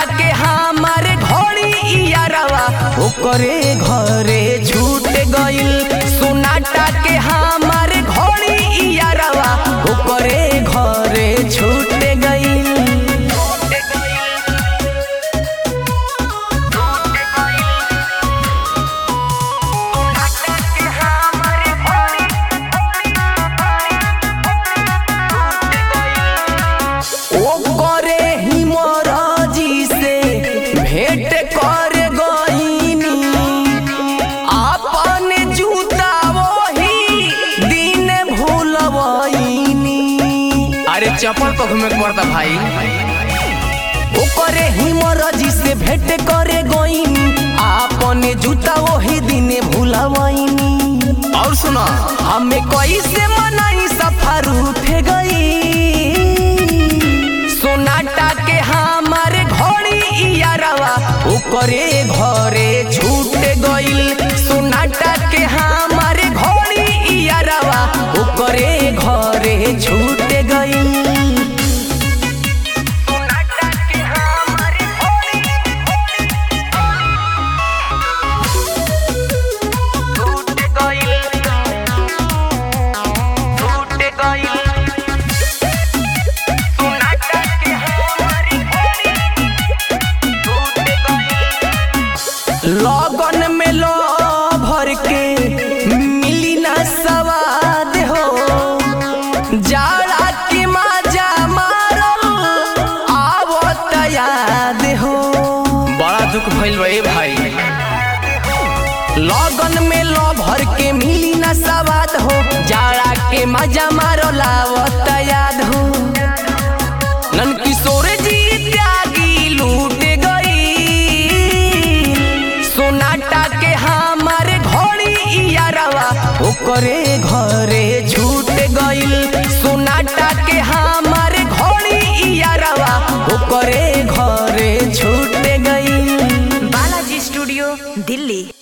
के हमार घोड़ी इयारवा ओकरे घरे छूट गइल सोनाटा के हमार घोड़ी इयारवा ओकरे घरे छूट गइल ओकरे ही मोराजी से भेंट कर गईनी अपन जूता वही दिन भूलवईनी अरे चप्पल पर घूमे के पड़ता भाई ओकरे ही मोराजी से भेंट करे गईनी अपन जूता वही दिन भूलवईनी और सुना हमें कैसे मनाई सफर उठे गई सोनाटा के हमार घोड़ी इयारवा ओकरे घरे छूट गइल सोनाटा के हमार घोड़ी इयारवा ओकरे घरे छूट गइल लगन में लो भर के मिली ना सवाद हो जाड़ा के मजा मारल आवत याद हो बड़ा दुख भइल बा ए भाई लगन में लो भर के मिली ना सवाद हो जाड़ा के मजा मारल आवत याद हो नन किशोर जी त्यागी लूट गई सोनाटा के हमार घोड़ी इयारवा ओकरे घरे छूट गइल सोनाटा के हमार घोड़ी इयारवा ओकरे घरे छूट गइल बालाजी स्टूडियो दिल्ली